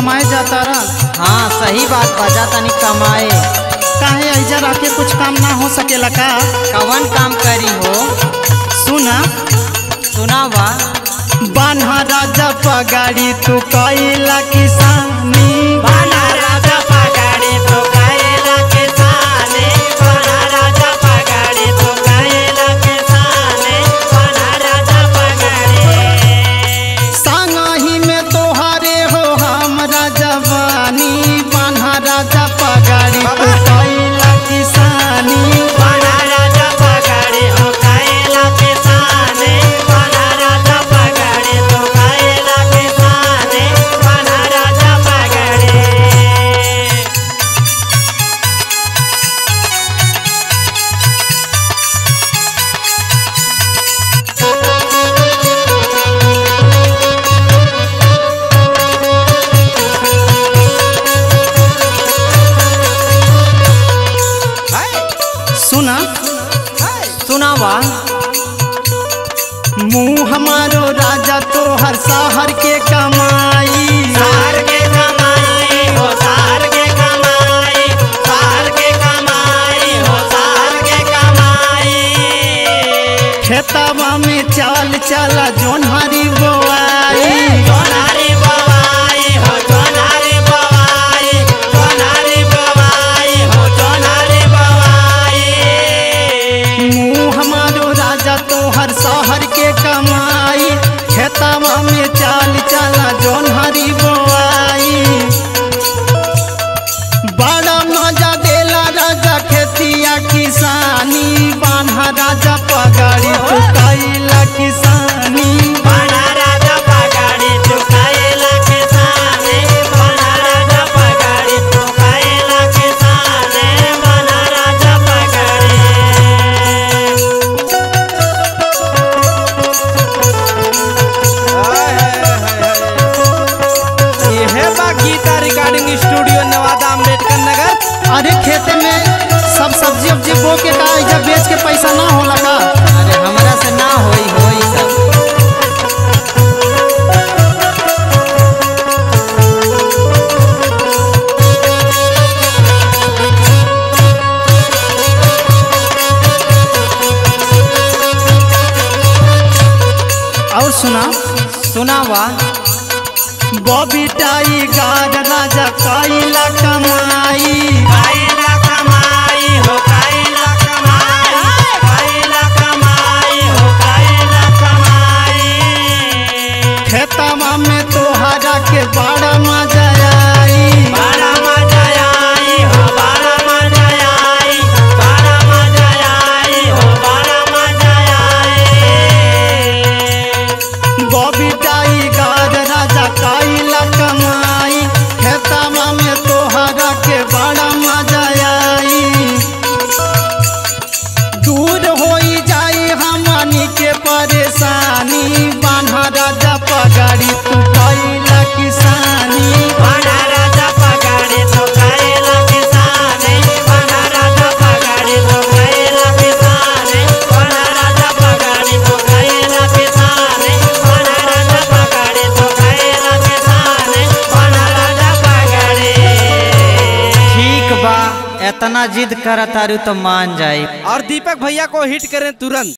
कमाए जाता रह हाँ सही बात बजा तनी कमाए काहे ऐजा रह के कुछ काम ना हो सकेला का कवन काम करी हो सुना सुनावा बान्हा राजा पगाड़ी तू कैला किसानी बाला राजा पगाड़ी तो कायला के साने बाला राजा पगाड़ी तो कायला के साने बाला राजा पगाड़ी संगही में तोहारे हो हमरा जवानी बान्हा राजा पगाड़ी तू कैला किसानी बाला राजा पगाड़ी हो कायला के साने बाला राजा पगाड़ी तो कायला के साने बाला राजा पगाड़ी सुना सुनावा मुँह हमारो राजा तोहर शहर के कमाई सार के कमाई हो सार के कमाई सार के कमाई हो सार के कमाई खेतवा में चाल चला जोन्हरी बोआई जोनारी बवाई हो जोनारी बवाई जोनारी बवाई हो जोनारी बवाई मुँह हमारो राजा तोहर शहर के कमाई खेतवा में चाल चला जोन्हरी बोआई बड़ा मजा देला राजा खेतिया किसानी बान्हा राजा पगाड़ी तू कैला किसानी बना राजा पगाड़ी चुकाएला के साने बना राजा पगाड़ी चुकाएला के साने बना राजा पगाड़ी यह बा गीता रिकॉर्डिंग स्टूडियो नवादा अम्बेडकर नगर अरे खेते में सब सब्जी उब्जी बो के का एजा बेच के पैसा ना होला का अरे हमरा से ना होई होई सब और सुना सुनावा बॉबी टाइगर राजा कैला कमाई काइला कमाई हो काइला कमाई काइला कमाई हो काइला कमाई खेतवा में तोहरा के बड़ा मजा आई बड़ा मजा आई हो बड़ा मजा आई बड़ा मजा आई हो बड़ा मजा आई बॉबी टाइगर राजा कैला कमाई खेतवा में तोहरा के बड़ा मजा आई दूर होई जाई हमनी के परेशानी बान्हा राजा पगाड़ी तू कैला किसानी बना राजा पगाड़ी तो काइला किसाने बना राजा पगाड़ी तो काइला किसाने बना राजा पगाड़ी तो काइला किसाने बना राजा पगाड़ी तो काइला किसाने बना राजा पगाड़ी ठीक बा इतना जिद करत तारू तो मान जाई और दीपक भैया को हिट करें तुरंत